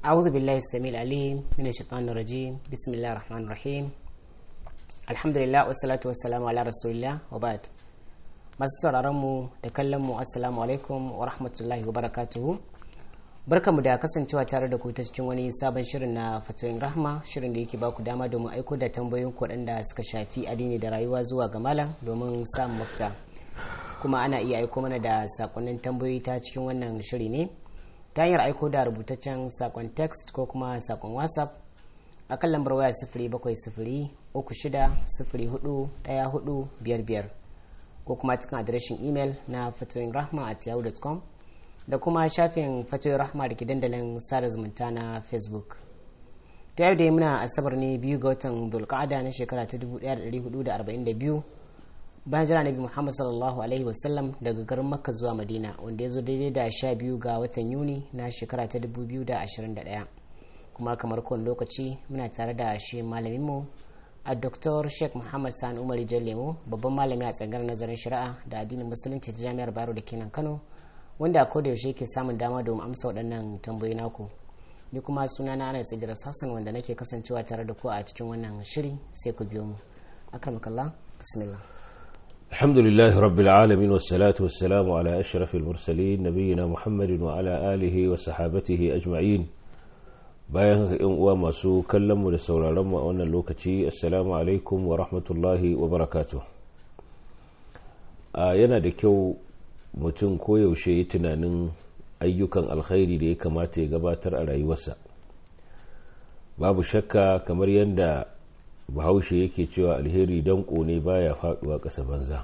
أعوذ بالله السميع العليم من الشيطان الرجيم بسم الله الرحمن الرحيم الحمد لله والصلاة والسلام على رسول الله وبعد masu sauraron mu da kallon mu assalamu alaikum wa rahmatullahi wa barakatuhu barkamu da kasancewa tare da ku ta cikin wani sabon shirin na fatoyin rahma shirin da yake ba ku dama domin aiko da tambayoyin ku waɗanda suka shafi addini da rayuwa zuwa ga malam domin samun mafita kuma ana iya aiko mana da sakonnin tambayoyi ta cikin wannan shiri ne ta hanyar aiko da rubutaccen sakon text ko kuma sakon whatsapp a kan lambar waya sifiri bakwai sifiri uku shida sifiri hudu ɗaya hudu biyar biyar ko kuma cikin adireshin imel na fatoyin rahma at yahoo.com da kuma shafin fatoyin rahma da ke dandalin sada zumunta na facebook ta yau da muna asabar ne biyu ga watan dulkada na shekara ta 1442 bayan jira nabi muhammad sallallahu alaihi wasallam daga garin makka zuwa madina wanda ya zo daidai da sha biyu ga watan yuni na shekara ta 2021 kuma kamar kowane lokaci muna tare da shi malaminmu a Dr. Sheikh Muhammad Sani Umar Lemo babban malami a tsangar nazarin shari'a da addinin musulunci ta jami'ar Bayero da kenan Kano wanda a da yaushe ke samun dama domin amsa waɗannan tambayoyi naku ni kuma suna na Anas Idris Hassan wanda nake kasancewa tare da ku a cikin wannan shiri sai ku biyo mu akramakallah bismillah الحمد لله رب العالمين والصلاة والسلام على أشرف المرسلين نبينا محمد وعلى آله وصحابته أجمعين bayan haka yan uwa masu kallonmu da sauraronmu a wannan lokaci assalamu alaikum wa rahmatullahi wa barakatu a yana da kyau mutum koyaushe yi tunanin ayyukan alkhairi da ya kamata ya gabatar a rayuwarsa babu shakka kamar yadda bahaushe yake cewa alheri danko ne baya faduwa ƙasa banza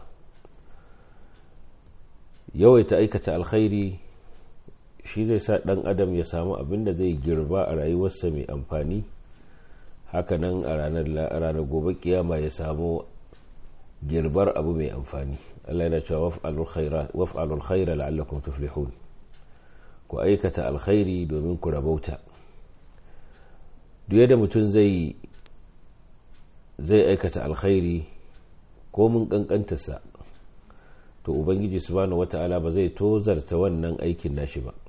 yawaita aikata alkhairi shi zai sa ɗan adam ya samu abin da zai girba a rayuwarsa mai amfani hakanan a ranar gobe kiyama ya samu girbar abu mai amfani Allah yana cewa waf'alul khaira la'allakum tuflihun ku aikata alkhairi domin ku rabauta duk yadda mutum zai zai aikata alkhairi ko mun kankantarsa to ubangiji subhanahu wata'ala ba zai tozarta wannan aikin nashi ba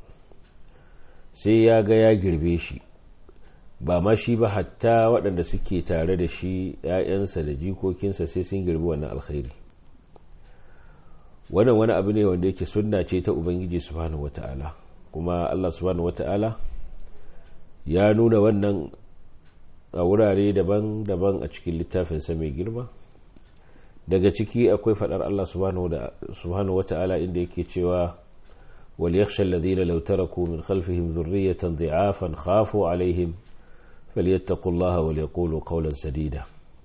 sai ya ga ya girbe shi ba ma shi ba hatta waɗanda suke tare da shi ‘ya'yansa da jikokinsa sai sun girbi wannan alkhairi wannan wani abu ne wanda yake sunna ce ta ubangiji subhanahu wata'ala kuma allah subhanahu wata'ala ya nuna wannan a wurare daban-daban a cikin littafinsa mai girma daga ciki akwai faɗar allah subhanahu wata'ala inda yake cewa وليخشى الذين لو تركوا من خلفهم ذرية ضعافا خافوا عليهم فليتقوا الله وليقولوا قولا سديدا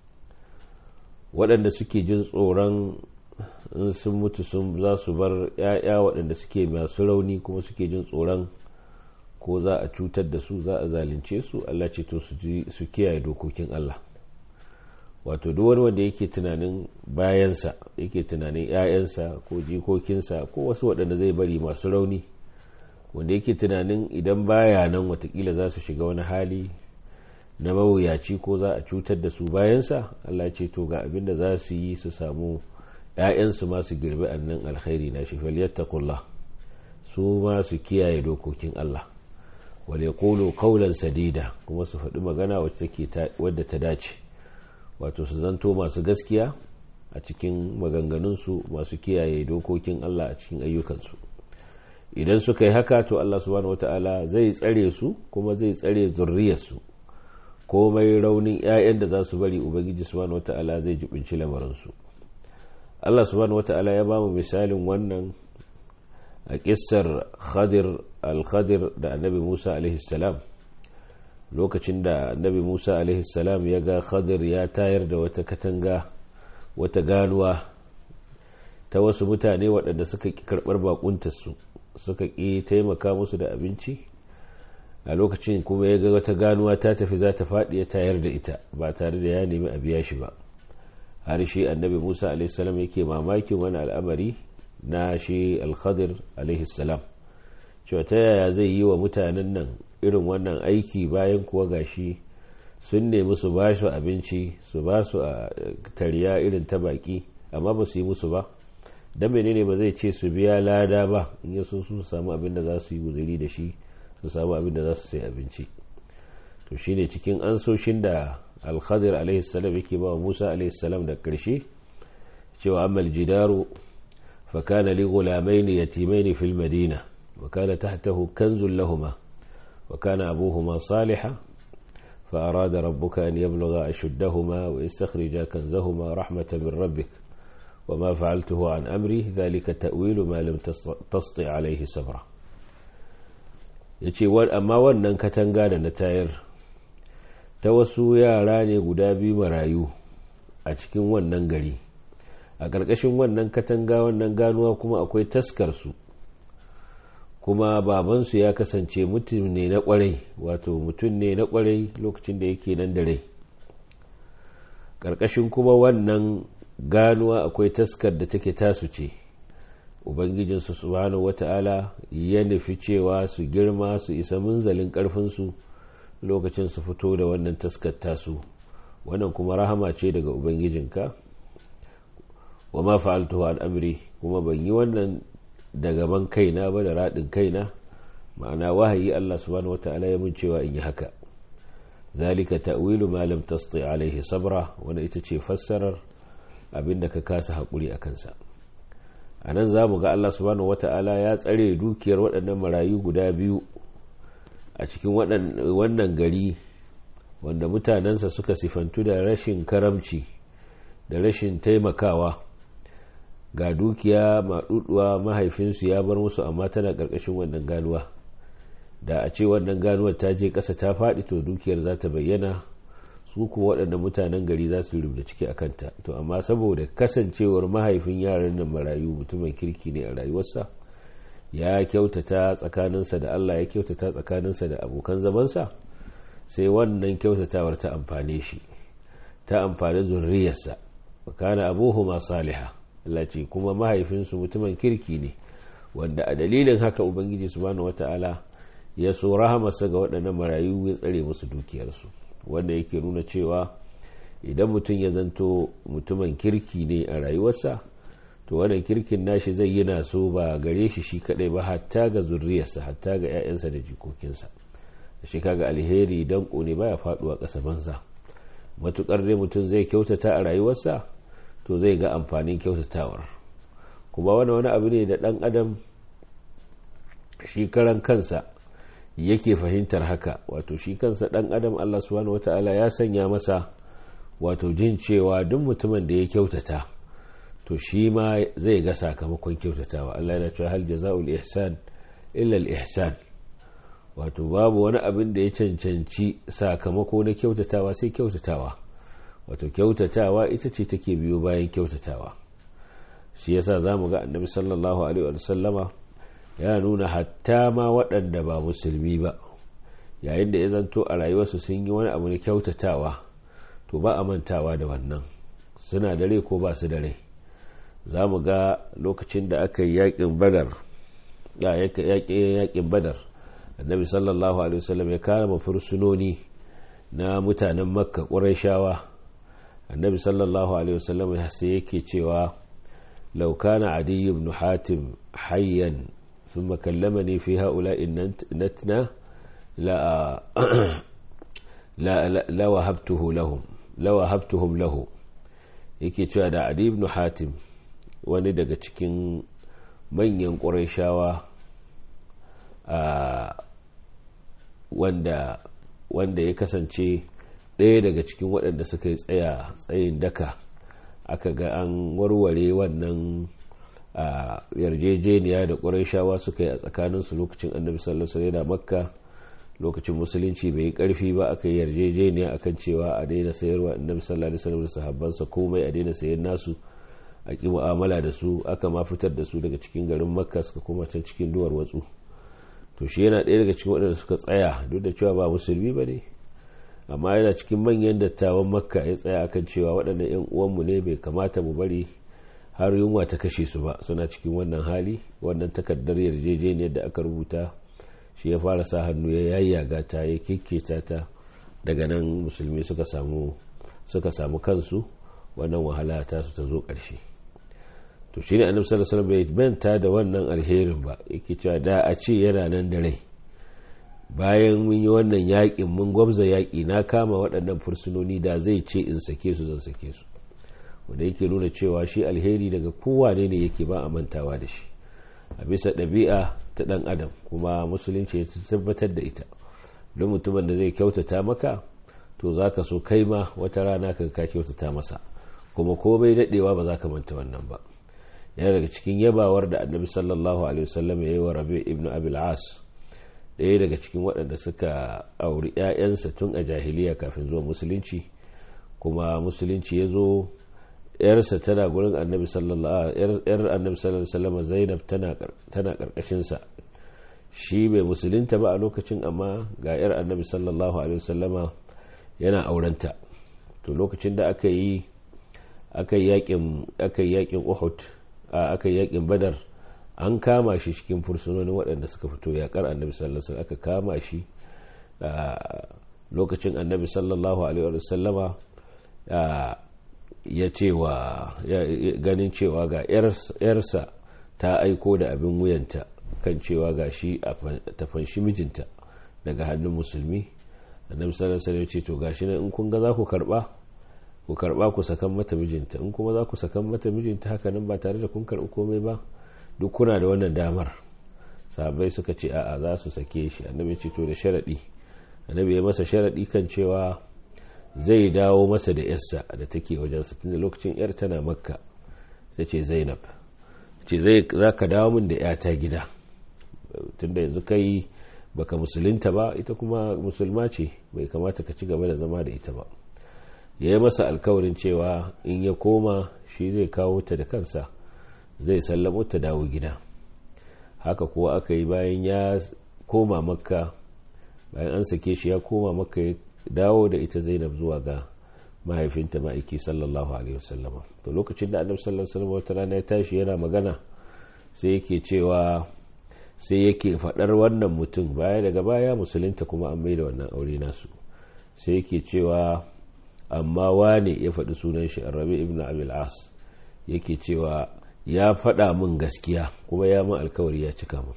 waɗanda suke jin tsoron in sun mutu sun za su bar ‘ya'ya waɗanda suke masu rauni kuma suke jin tsoron ko za a cutar da su za a zalunce su Allah ce to su kiyaye dokokin Allah wato duk wani wanda yake tunanin bayansa yake tunanin 'ya'yansa ko jikokinsa ko wasu waɗanda zai bari masu rauni wanda yake tunanin idan baya nan watakila za su shiga wani hali na mawuyaci ko za a cutar da su bayansa allah ce to ga abin da za su yi su samu 'ya'yansu masu girbi annan alkhairi na shi falyattaqullah su ma su kiyaye dokokin allah wale kolo kaulan sadida kuma su faɗi magana wadda ta dace wato su zanto masu gaskiya a cikin maganganunsu masu kiyaye dokokin Allah a cikin ayyukansu idan suka yi haka to Allah subhanahu wata'ala zai tsare su kuma zai tsare zurriyarsu komai raunin 'ya'yan da za su bari ubangiji subhanahu wata'ala zai jibinci lamarinsu Allah subhanahu wata'ala ya ba mu misalin wannan a kissar khadir al-khadir da annabi Musa alaihi salam lokacin da annabi musa alaihissalam ya ga khadir ya tayar da wata katanga wata ganuwa ta wasu mutane waɗanda suka ƙi karɓar bakuntarsu suka ƙi taimaka musu da abinci a lokacin kuma ya ga wata ganuwa ta tafi za ta faɗi ya tayar da ita ba tare da ya nemi a biya shi ba har shi annabi musa alaihissalam yake mamakin wani al'amari na shi alkhadir alaihissalam cewa ta yaya zai yi wa mutanen nan irin wannan aiki bayan kuwa gashi sun nemi su ba su abinci su ba su a tariya irin ta baki amma ba su yi musu ba don menene ba zai ce su biya lada ba in ya so su samu abin da za su yi guzuri da shi su samu abin da za su sai abinci to shine cikin ansoshin da al-khadir alaihi salam yake ba Musa alaihi salam da karshe cewa amma al-jidaru fa kana li ghulamayn yatimayn fil madina wa kana tahtahu kanzun lahumā wa kana abūhumā ṣāliḥan فأراد ربك أن يبلغ أشدهما ويستخرج كنزهما رحمة من ربك وما فعلته عن أمري ذلك تأويل ما لم تسطع عليه صبرا yace amma wannan katanga da na tayar ta wasu yara ne guda biyu marayu a cikin wannan gari a ƙarƙashin wannan katanga wannan ganuwa kuma akwai taskarsu kuma babansu ya kasance mutum ne na kwarai wato mutum ne na kwarai lokacin da yake nan da rai ƙarƙashin kuma wannan ganuwa akwai taskar da take tasu ce ubangijinsu subhanahu wata'ala ya nufi cewa su girma su isa munzalin ƙarfinsu lokacin su fito da wannan taskar tasu wannan kuma rahama ce daga ubangijinka wa ma fa'altuhu an amri kuma ban yi wannan da gaban kaina ba da raɗin kaina ma'ana wahayi Allah subhanahu wata'ala ya mun cewa in yi haka zalika ta'wilu ma lam tasti alaihi sabra wanda ita ce fassarar abinda ka kasa hakuri a kansa a nan za mu ga Allah subhanahu wata'ala ya tsare dukiyar waɗannan marayu guda biyu a cikin wannan gari wanda mutanensa suka sifantu da rashin karamci da rashin taimakawa ga dukiya maɗuɗuwa mahaifinsu ya bar musu amma tana ƙarƙashin wannan ganuwa da a ce wannan ganuwar ta je ƙasa ta faɗi to dukiyar za ta bayyana su kuwa waɗanda mutanen gari za su rubuta ciki a kanta to amma saboda kasancewar mahaifin yaran nan marayu mutumin kirki ne a rayuwarsa ya kyautata tsakaninsa da allah ya kyautata tsakaninsa da abokan zamansa sai wannan kyautatawar ta amfane shi ta amfani zurriyarsa kana abuhuma salihah Allah ce kuma mahaifinsu mutumin kirki ne wanda a dalilin haka ubangiji subhanahu wata'ala ya so rahamarsa ga waɗannan marayu ya tsare musu dukiyarsu wanda yake nuna cewa idan mutum ya zanto mutumin kirki ne a rayuwarsa to wannan kirkin nashi zai yi na so ba gare shi shi kadai ba hatta ga zurriyarsa hatta ga 'ya'yansa da jikokinsa shi kaga alheri dan ne baya faduwa ƙasa banza matukar dai mutum zai kyautata a rayuwarsa to zai ga amfanin kyautatawar kuma wani wani abu ne da ɗan adam shi karan kansa yake fahimtar haka wato shi kansa ɗan adam allah subhanahu wata'ala ya sanya masa wato jin cewa duk mutumin da ya kyautata to shi ma zai ga sakamakon kyautatawa allah yana cewa hal jaza'ul ihsan illa al ihsan wato babu wani abin da ya cancanci sakamako na kyautatawa sai kyautatawa wato kyautatawa ita ce take biyo bayan kyautatawa shi yasa za mu ga annabi sallallahu alaihi wasallama ya nuna hatta ma waɗanda ba musulmi ba yayin da ya zanto a rayuwarsu sun yi wani abu na kyautatawa to ba a mantawa da wannan suna da rai ko ba su da rai za mu ga lokacin da aka yi yakin badar yakin badar annabi sallallahu alaihi wasallam ya kama fursunoni na mutanen makka ƙurashawa annabi sallallahu alaihi wasallam ya sai yake cewa law kana adi ibn hatim hayyan thumma kallamani fi haula'i natna la la la wahabtuhu lahum la wahabtuhum lahu yake cewa da adi ibn hatim wani daga cikin manyan ƙurashawa wanda wanda ya kasance ɗaya daga cikin waɗanda suka yi tsaya tsayin daka aka ga an warware wannan yarjejeniya da ƙurayshawa suka yi a tsakaninsu lokacin annabi sallallahu alaihi da makka lokacin musulunci bai yi ƙarfi ba aka yi yarjejeniya akan cewa a daina sayarwa annabi sallallahu alaihi wasallam da sahabbansa komai a daina sayar nasu a ƙi mu'amala da su aka ma fitar da su daga cikin garin makka suka koma can cikin duwar watsu to shi yana ɗaya daga cikin waɗanda suka tsaya duk da cewa ba musulmi ba ne amma yana cikin manyan dattawan makka ya tsaya akan cewa waɗannan 'yan uwanmu ne bai kamata mu bari har yunwa ta kashe su ba suna cikin wannan hali wannan takardar yarjejeniyar da aka rubuta shi ya fara sa hannu ya yayyaga ta ya kikketa ta daga nan musulmi suka samu suka samu kansu wannan wahala ta su ta zo ƙarshe to shi ne annabi sallallahu alaihi bai manta da wannan alherin ba yake cewa da a ce yana nan da rai bayan mun yi wannan yaƙin mun gwabza yaƙi na kama waɗannan fursunoni da zai ce in sake su zan sake su wanda yake nuna cewa shi alheri daga kowane ne yake ba a mantawa da shi a bisa ɗabi'a ta ɗan adam kuma musulunci ya tabbatar da ita don mutumin da zai kyautata maka to za ka so kai ma wata rana ka ka kyautata masa kuma komai daɗewa ba za ka manta wannan ba yana daga cikin yabawar da annabi sallallahu alaihi wasallam ya yi wa rabi ibn abil as ɗaya daga cikin waɗanda suka auri 'ya'yansa tun a jahiliya kafin zuwa musulunci kuma musulunci ya zo yarsa tana gurin annabi sallallahu alaihi wasallam zainab tana karkashinsa shi bai musulunta ba a lokacin amma ga yar annabi sallallahu alaihi wasallama yana aurenta to lokacin da aka yi aka yi yakin aka yi yakin uhud aka yi yakin badar an kama shi cikin fursunonin waɗanda suka fito yakar annabi sallallahu alaihi wasallam aka kama shi lokacin annabi sallallahu alaihi wasallama ya cewa ganin cewa ga yarsa ta aiko da abin wuyanta kan cewa ga shi ta fanshi mijinta daga hannun musulmi annabi sallallahu alaihi wasallam ce to gashi nan in kun ga za ku karba ku karba ku sakan mata mijinta in kuma za ku sakan mata mijinta haka nan ba tare da kun karbi komai ba duk kuna da wannan damar sahabbai suka ce a'a za su sake shi annabi ce to da sharadi annabi ya masa sharadi kan cewa zai dawo masa da yarsa da take wajensa tunda lokacin yar tana makka sai ce zainab ce zai za ka dawo min da yata gida tunda yanzu kai baka musulunta ba ita kuma musulma ce bai kamata ka ci gaba da zama da ita ba ya yi masa alkawarin cewa in ya koma shi zai kawo ta da kansa zai sallamo ta dawo gida haka kuwa aka yi bayan ya koma makka bayan an sake shi ya koma makka ya dawo da ita zainab zuwa ga mahaifinta ma'aiki sallallahu alaihi wasallama to lokacin da annabi sallallahu alaihi wasallam wata rana ya tashi yana magana sai yake cewa sai yake faɗar wannan mutum baya daga baya musulunta kuma an mai da wannan aure nasu sai yake cewa amma wane ya faɗi sunan shi rabi ibn abil as yake cewa ya faɗa min gaskiya kuma ya min alkawari ya cika min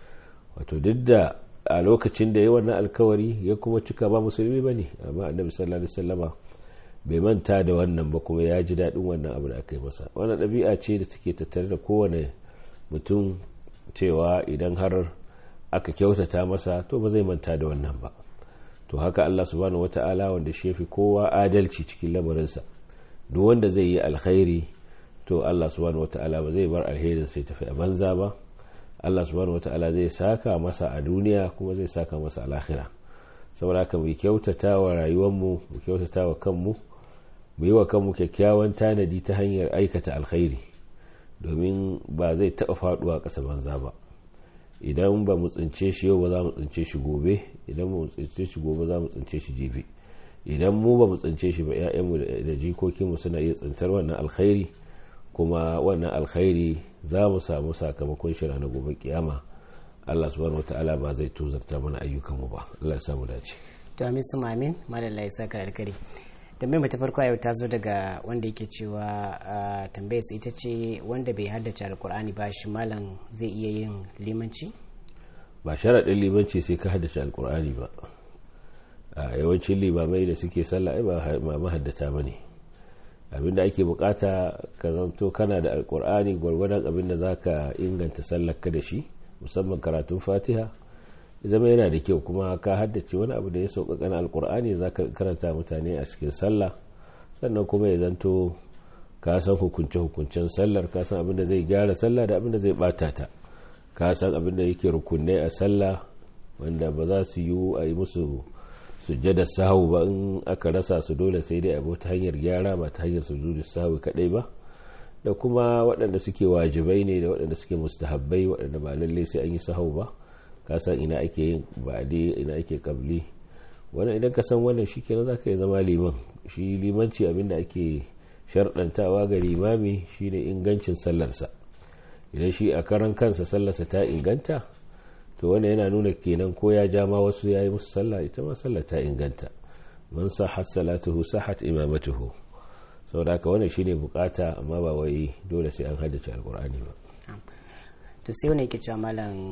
wato duk da a lokacin da ya wannan alkawari ya kuma cika ba musulmi ba ne amma annabi sallallahu alaihi wasallama bai manta da wannan ba kuma ya ji daɗin wannan abu da aka yi masa wannan ɗabi'a ce da take tattare da kowane mutum cewa idan har aka kyautata masa to ba zai manta da wannan ba to haka Allah subhanahu wata'ala wanda shi fi kowa adalci cikin lamarinsa duk wanda zai yi alkhairi to Allah subhanahu wata'ala ba zai bar alherin sai tafi a banza ba Allah subhanahu wata'ala zai saka masa a duniya kuma zai saka masa a lahira saboda haka mu kyautata wa rayuwarmu mu kyautata wa kanmu mu yi wa kanmu kyakkyawan tanadi ta hanyar aikata alkhairi domin ba zai taɓa faɗuwa ƙasa banza ba idan ba mu tsince shi yau ba za mu tsince shi gobe idan mu tsince shi gobe za mu tsince shi jibi idan mu ba mu tsince shi ba 'ya'yanmu da jikokinmu suna iya tsintar wannan alkhairi kuma wannan alkhairi za mu samu sakamakon shi ranar gobe kiyama Allah subhanahu wataala ba zai tozarta mana ayyukanmu ba Allah ya samu dace to amin su mamin madalla ya saka alkari tambayar mu ta farko yau ta zo daga wanda yake cewa tambayar sa ita ce wanda bai haddace alkur'ani ba shi malam zai iya yin limanci ba sharaɗin limanci sai ka haddace alkur'ani ba a yawancin limamai da suke sallah ai ba mahaddata ba ne abinda ake bukata ka zanto kana da alkur'ani gwargwadon abinda za ka inganta sallarka da shi musamman karatun fatiha zama yana da kyau kuma ka haddace wani abu da ya sauƙaƙa na alkur'ani za ka karanta mutane a cikin sallah sannan kuma ya zanto ka san hukunce-hukuncen sallar ka san abinda zai gyara sallah da abinda zai bata ta ka san abinda yake rukunai a sallah wanda ba za su yi a yi musu sujjada sahu ba in aka rasa su dole sai dai abu ta hanyar gyara ba ta hanyar sujudu sahu kadai ba da kuma waɗanda suke wajibai ne da waɗanda suke mustahabbai waɗanda ba lallai sai an yi sahu ba ka san ina ake yin ba'adi ina ake kabli wannan idan ka san wannan shi kenan zaka yi zama liman shi limanci abinda ake sharɗantawa ga limami shine ingancin sallarsa idan shi a karan kansa sallarsa ta inganta to wanda yana nuna kenan ko ya ja ma wasu ya yi musu sallah ita ma sallah ta inganta man sahat salatuhu sahat imamatuhu saboda haka wannan shine bukata amma ba wai dole sai an haddace alkur'ani ba to sai wani yake cewa malam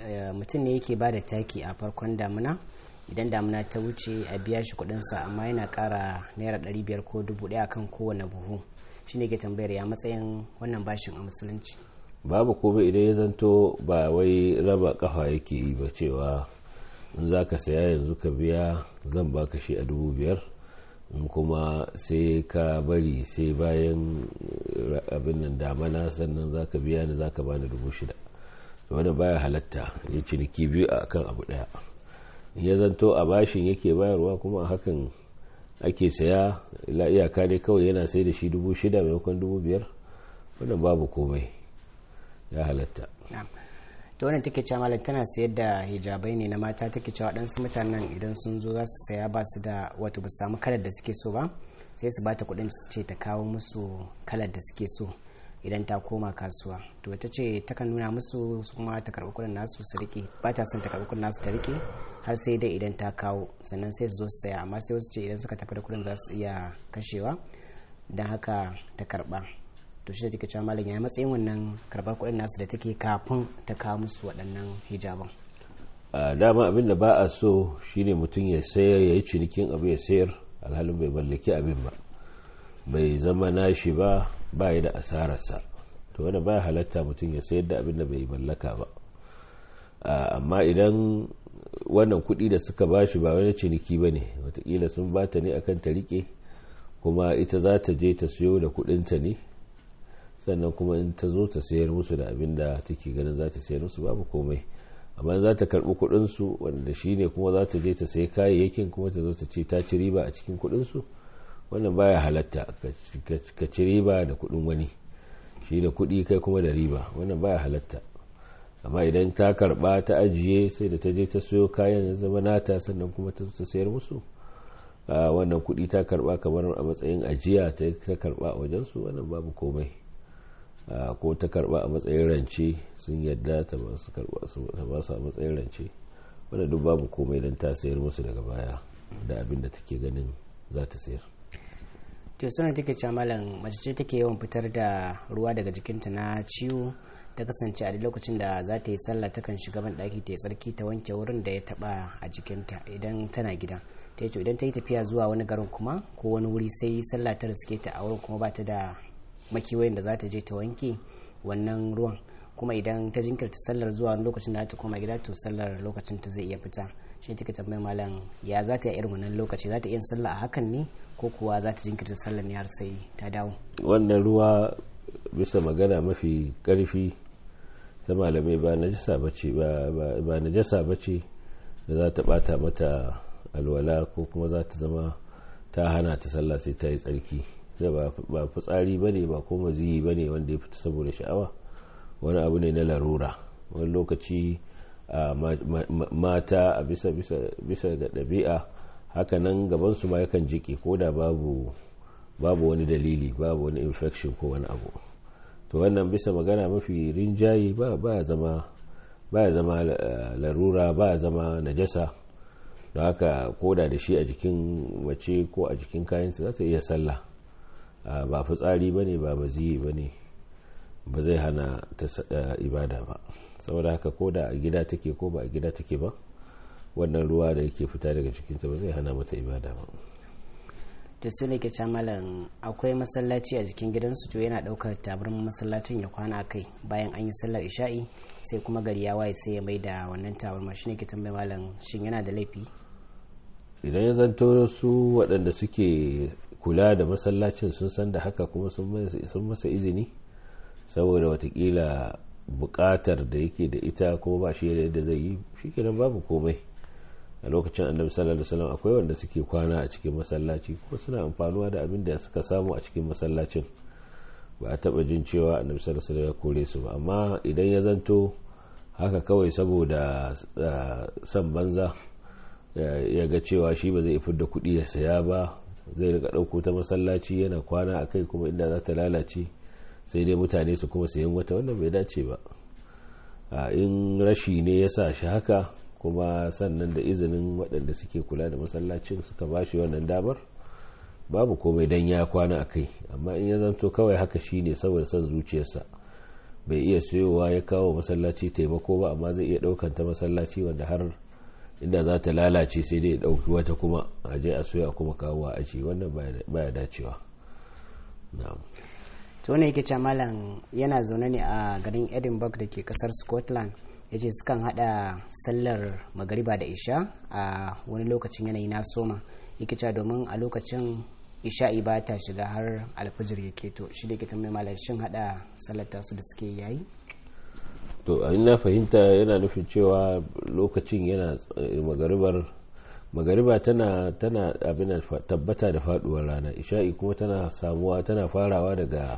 mutum ne yake ba da taki a farkon damuna idan damuna ta wuce a biya shi kudinsa amma yana kara naira 500 ko 1000 kan kowane buhu shi ne ke tambayar ya matsayin wannan bashin a musulunci babu komai idan ya zanto ba wai raba kafa yake yi ba cewa in za ka saya yanzu ka biya zan baka shi a dubu biyar in kuma sai ka bari sai bayan abin nan damana sannan za ka biya ni za ka bani dubu shida wanda baya halatta ya ciniki biyu a kan abu daya ya zanto a bashin yake bayarwa kuma a hakan ake saya ila iyaka ne kawai yana sai da shi dubu shida maimakon dubu biyar wannan babu komai ya halatta ta wannan take cewa malam tana sayar da hijabai ne na mata take cewa waɗansu mutanen idan sun zo za su saya ba su da wato ba su samu kalar da suke so ba sai su bata kuɗin su ce ta kawo musu kalar da suke so idan ta koma kasuwa to ta ce takan nuna musu su kuma ta karɓi kuɗin nasu su rike ba ta son ta karɓi kuɗin nasu ta rike har sai dai idan ta kawo sannan sai su zo su saya amma sai wasu ce idan suka tafi da kuɗin za su iya kashewa don haka ta karɓa to shi da take cewa malam ya matsayin wannan karɓar kuɗin nasu da take kafin ta kawo musu waɗannan hijaban a dama abin da ba a so shine mutum ya sayar ya yi cinikin abu ya sayar alhalin bai mallaki abin ba bai zama nashi ba ba da asararsa to wanda ba halatta mutum ya sayar da abin da bai mallaka ba amma idan wannan kuɗi da suka bashi ba wani ciniki ba ne watakila sun bata ne akan ta rike kuma ita za ta je ta siyo da kuɗinta ne sannan kuma in ta zo ta sayar musu da abin da take ganin za ta sayar musu babu komai amma za ta karɓi kuɗinsu wanda shi ne kuma za ta je ta sayi kayayyakin kuma ta zo ta ce ta ci riba a cikin kuɗinsu wannan baya halatta ka ci riba da kuɗin wani shi da kuɗi kai kuma da riba wannan baya halatta amma idan ta karɓa ta ajiye sai da ta je ta siyo kayan ya zama nata sannan kuma ta ta sayar musu wannan kuɗi ta karɓa kamar a matsayin ajiya ta karɓa a wajensu wannan babu komai ko ta karba a matsayin rance sun yadda ta ba su a matsayin rance wadda duk babu komai don ta sayar musu daga baya da abin da take ganin za ta sayar to suna take cewa malam mace ce take yawan fitar da ruwa daga jikinta na ciwo ta kasance a lokacin da za ta yi sallah takan shiga ban daki ta yi tsarki ta wanke wurin da ya taba a jikinta idan tana gida ta yi idan ta yi tafiya zuwa wani garin kuma ko wani wuri sai sallah ta riske ta a wurin kuma ba ta da makiwayin da za ta je ta wanke wannan ruwan kuma idan ta jinkirta sallar zuwa lokacin da ta koma gida to sallar lokacin ta zai iya fita shi take tambayar malam ya za ta yi irin wannan lokaci za ta iya sallah a hakan ne ko kuwa za ta jinkirta sallar ne har sai ta dawo wannan ruwa bisa magana mafi karfi ta malamai ba najasa bace ba najasa bace da za ta bata mata alwala ko kuma za ta zama ta hana ta sallah sai ta yi tsarki ba fitsari ba ne ba ko maziyi ba ne wanda ya fita saboda sha'awa wani abu ne na larura wani lokaci mata a bisa ga ɗabi'a hakanan gabansu ma yakan jike ko da babu wani dalili babu wani infection ko wani abu to wannan bisa magana mafi rinjaye ba ya zama ba ya zama larura ba ya zama najasa don haka koda da shi a jikin mace ko a jikin kayansa za ta iya sallah ba fitsari ba ne ba maziyi ba ne ba zai hana ta ibada ba saboda haka ko da a gida take ko ba a gida take ba wannan ruwa da yake fita daga cikinta ba zai hana mata ibada ba da su ne ke malam akwai masallaci a jikin gidansu to yana daukar tabarmin masallacin ya kwana a kai bayan an yi sallar isha'i sai kuma gari ya waye sai ya mai da wannan tabarma shi ne ke tambayi malam shin yana da laifi idan ya zanto su waɗanda suke kula da masallacin sun san da haka kuma sun masa izini saboda watakila bukatar da yake da ita kuma ba shi yadda zai yi shi kenan babu komai a lokacin annabi sallallahu alaihi wasallam akwai wanda suke kwana a cikin masallaci ko suna amfanuwa da abin da suka samu a cikin masallacin ba a taba jin cewa annabi sallallahu alaihi wasallam ya kore su ba amma idan ya zanto haka kawai saboda san banza ya ga cewa shi ba zai fi da kuɗi ya saya ba zai rika ɗauko ta masallaci yana kwana a kai kuma inda za ta lalace sai dai mutane su kuma sayan wata wannan bai dace ba in rashi ne ya sa shi haka kuma sannan da izinin waɗanda suke kula da masallacin suka ba shi wannan damar babu komai dan ya kwana a kai amma in ya zanto kawai haka shi ne saboda son zuciyarsa bai iya siyowa ya kawo masallaci taimako ba amma zai iya daukan ta masallaci wanda har inda za ta lalace sai dai dauki wata kuma a je a soya kuma kawo a aji wannan baya dacewa to ne yake malam yana zaune ne a garin edinburgh da ke kasar scotland ya ce sukan hada sallar magariba da isha a wani lokacin yanayi na soma yake cewa domin a lokacin isha'i ba ta shiga har alfajir ya keto shi da ke tambayi malam shin hada sallar tasu da suke yayi to a na fahimta yana nufin cewa lokacin yana magaribar magariba tana tana abin tabbata da faduwar rana isha'i kuma tana samuwa tana farawa daga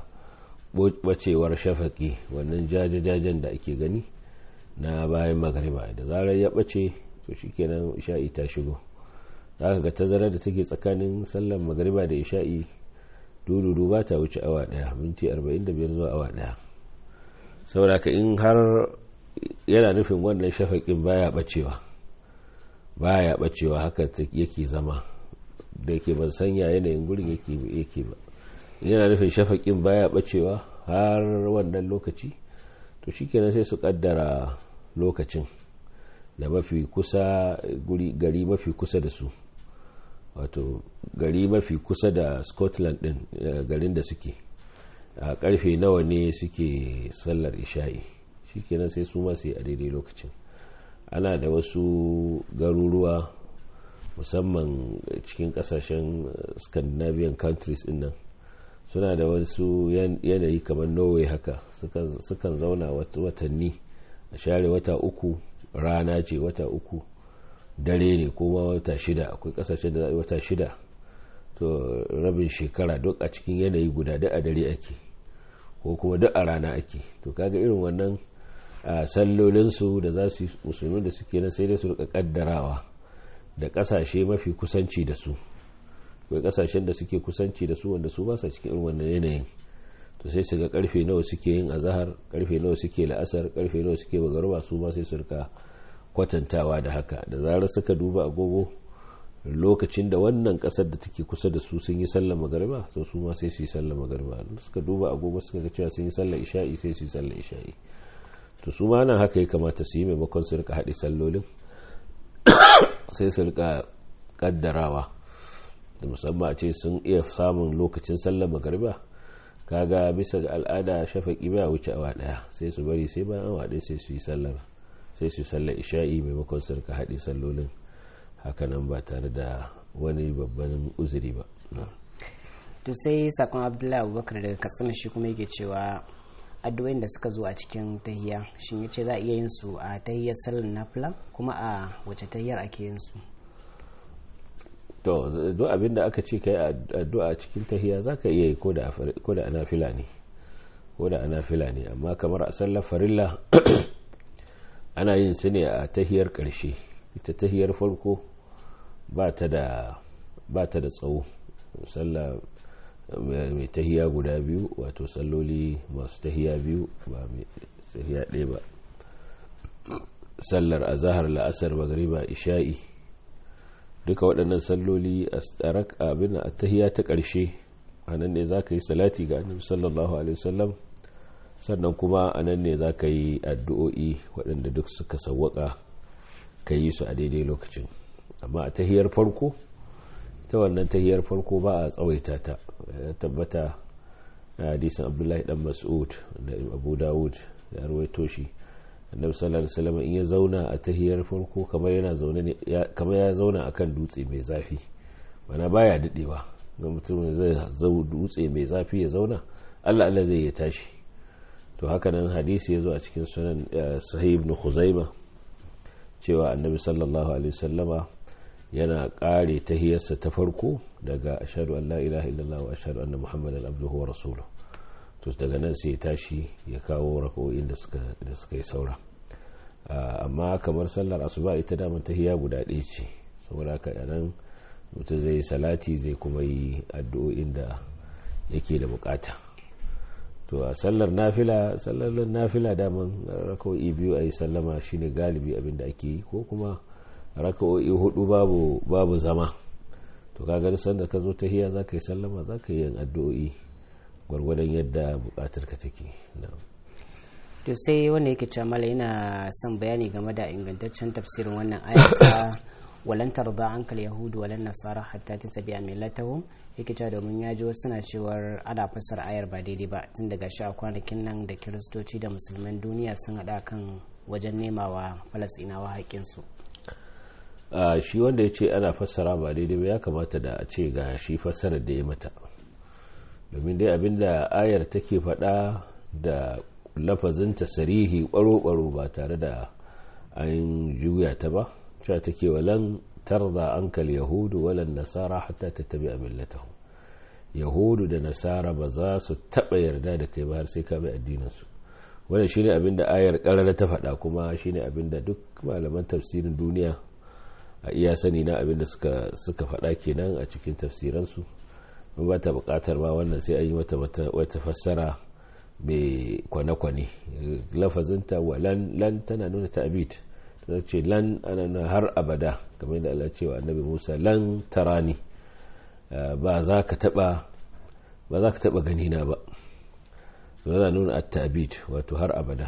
bacewar shafaki wannan jajajajen da ake gani na bayan magariba da zarar ya bace to shikenan isha'i ta shigo za ga tazarar da take tsakanin sallar magariba da isha'i dududu ba ta wuce awa daya minti 45 zuwa awa daya saboda ka in har yana nufin wannan shafaƙin baya bacewa baya bacewa haka yake zama da ke ban sanya yanayin gurin yake ba yana nufin shafaƙin baya bacewa har wannan lokaci to shikenan sai su kaddara lokacin da mafi kusa gari mafi kusa da su wato gari mafi kusa da scotland din garin da suke a karfe nawa ne suke sallar isha'i shikenan sai su masu yi a daidai lokacin ana da wasu garuruwa musamman cikin kasashen scandinavian countries din nan suna da wasu yanayi kamar norway haka sukan zauna watanni a share wata uku rana ce wata uku dare ne kuma wata shida akwai kasashen da za wata shida to rabin shekara duk a cikin yanayi guda duk a dare ake ko kuma duk a rana ake to kaga irin wannan sallolinsu da za su yi musulmi da suke nan sai dai su rika kaddarawa da kasashe mafi kusanci da su akwai kasashen da suke kusanci da su wanda su ba sa cikin irin wannan yanayin to sai su ga karfe nawa suke yin azahar karfe nawa suke la'asar karfe nawa suke bagaruba su ma sai su rika kwatantawa da haka da zarar suka duba agogo lokacin da wannan kasar da take kusa da su sun yi sallar magariba to su ma sai su yi sallar magariba suka duba agogo suka ga cewa sun yi sallar isha'i sai su yi sallar isha'i to su ma nan haka ya kamata su yi maimakon su rika haɗe sallolin sai su rika kaddarawa da musamman a ce sun iya samun lokacin sallar magariba kaga bisa ga al'ada shafaƙi ba wuce awa ɗaya sai su bari sai bayan awa ɗaya sai su yi sallar sai su sallar isha'i maimakon su rika haɗe sallolin hakanan ba tare da wani babban uzuri ba to sai sakon abdullahi abubakar daga katsina shi kuma yake cewa addu'o'in da suka zo a cikin tahiya shin yace za a iya yin su a tahiyar sallar nafila kuma a wace tahiyar ake yin su to duk abin da aka ce kai addu'a a cikin tahiya zaka iya yi ko da anafila ne ko da anafila ne amma kamar a sallar farilla ana yin su ne a tahiyar karshe ita tahiyar farko ba ta da tsawo sallah mai tahiya guda biyu wato salloli masu tahiya biyu ba mai tahiya ɗaya ba sallar azahar la'asar magariba isha'i duka waɗannan salloli a abin a tahiya ta ƙarshe a nan ne za ka yi salati ga annabi sallallahu alaihi wasallam sannan kuma a nan ne za ka yi addu'o'i waɗanda duk suka sawwaka ka yi su a daidai lokacin amma a tahiyar farko ta wannan tahiyar farko ba a tsawaita ta tabbata a hadisin abdullahi dan mas'ud da abu dawud ya ruwaito shi annabi sallallahu alaihi wasallam in ya zauna a tahiyar farko kamar yana zaune ne kamar ya zauna akan dutse mai zafi mana baya dadewa ga mutum zai zau dutse mai zafi ya zauna Allah Allah zai ya tashi to haka nan hadisi ya zo a cikin sunan sahih ibn khuzaima cewa annabi sallallahu alaihi wasallama yana kare tahiyarsa ta farko daga ashadu an la ilaha illallah wa ashadu anna muhammadan abduhu wa rasuluhu to daga nan sai ya tashi ya kawo rako'in da suka da suka yi saura amma kamar sallar asuba ita da tahiya guda ɗaya ce saboda haka nan mutum zai salati zai kuma yi addu'o'in da yake da bukata to a sallar nafila sallar nafila daman rako'i biyu a yi sallama shine galibi abin da ake yi ko kuma raka'o'i hudu babu babu zama to kaga sanda ka zo tahiya za ka yi sallama za ka yi yin addu'o'i gwargwadon yadda bukatar ka take to sai wanda yake cewa mala yana son bayani game da ingantaccen tafsirin wannan ayata walan tarda ankal yahudu walan nasara hatta tattabi'a millatahum yake cewa domin ya ji wasu suna cewar ana fasar ayar ba daidai ba tun daga sha kwanakin nan da kiristoci da musulman duniya sun haɗa kan wajen nemawa falasinawa haƙƙinsu a shi wanda ya ce ana fassara ba daidai ba ya kamata da a ce ga shi fassarar da ya mata domin dai abinda ayar take faɗa da lafazinta sarihi ɓaro-ɓaro ba tare da an juya ta ba cewa take walan tarda ankal yahudu walan nasara hatta ta tabi a millatahu yahudu da nasara ba za su taɓa yarda da kai ba har sai ka bi addininsu wannan shine abin da ayar ƙarar ta faɗa kuma shine abin da duk malaman tafsirin duniya a iya sani na abin da suka suka faɗa kenan a cikin tafsiransu ba ta buƙatar ma wannan sai an yi wata wata fassara mai kwane-kwane lafazinta wa lan tana nuna ta'abid ta ce lan ana nuna har abada kamar da Allah cewa annabi Musa lan tarani ba za ka taba ba za ka taba gani na ba so yana nuna at-ta'bid wato har abada